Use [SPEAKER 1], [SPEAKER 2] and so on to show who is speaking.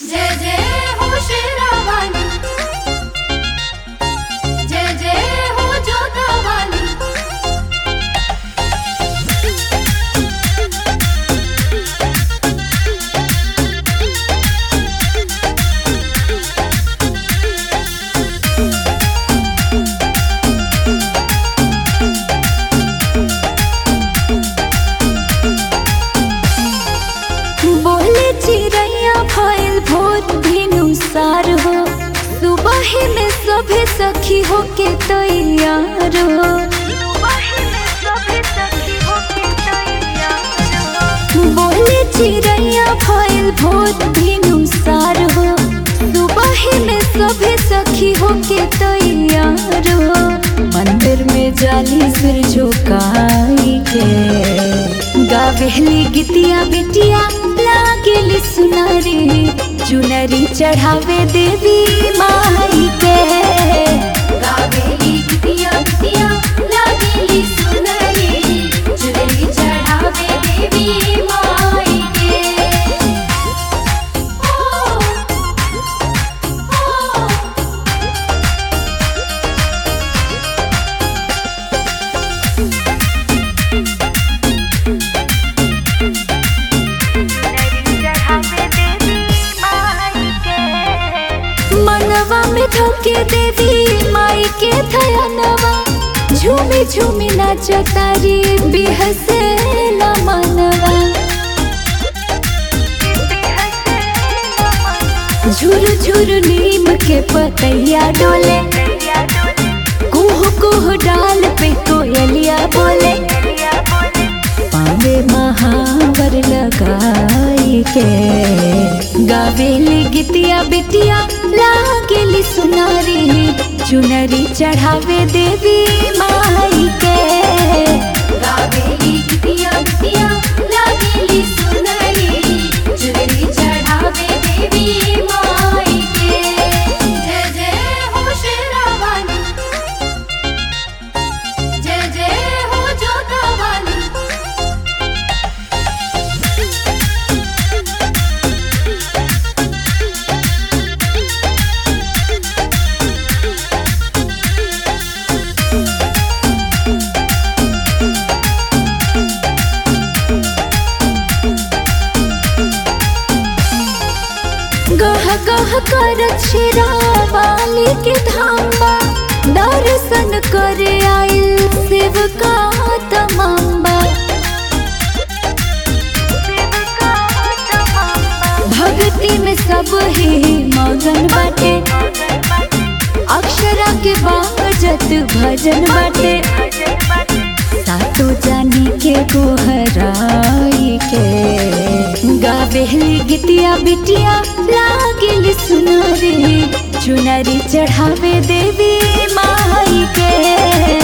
[SPEAKER 1] जय जय हो शेरावाली जय जय हो जोतावाली
[SPEAKER 2] बोले चिड़ैया भइल भोर भिनुसार हो सुबह में सभे सखी हो के तैयार हो बोले चिड़ैया भइल भोर भिनुसार हो सुबह में सभे सखी हो के तैयार हो मंदिर में जाली सिर झुकाई के गावेली गितिया बिटिया लागेली सुनारी चुनरी चढ़ावे देवी माई के
[SPEAKER 1] गावेली बिटिया बिटिया लागेली सुनरी चुनरी चढ़ावे देवी माई के ओ ओ
[SPEAKER 2] मनवा में धोके देवी माई के थयनवा झूमी झूमी नाच तारी बिहसे मनवा झुर झुर नीम के पतैया डोले कुह कुह डाल पे कोयलिया बोले पावे महावर लगाई के गावेली गितिया बिटिया लागेली सुनारी चुनरी चढ़ावे देवी माई के
[SPEAKER 1] गावेली बिटिया बिटिया लागेली सुनरी चुनरी चढ़ावे देवी माई के जय जय हो शेरावाली जय जय हो जोतावाली
[SPEAKER 2] गह गह कर वाली के धामा दर्शन करे आइल सेवका तमाम्बा भक्ति में सब ही मगन बाटे अक्षरा के बाजत भजन बाटे सातो जानी के गोहराई के गावेली गितिया बिटिया लागेली सुनारी चुनरी चढ़ावे देवी माई के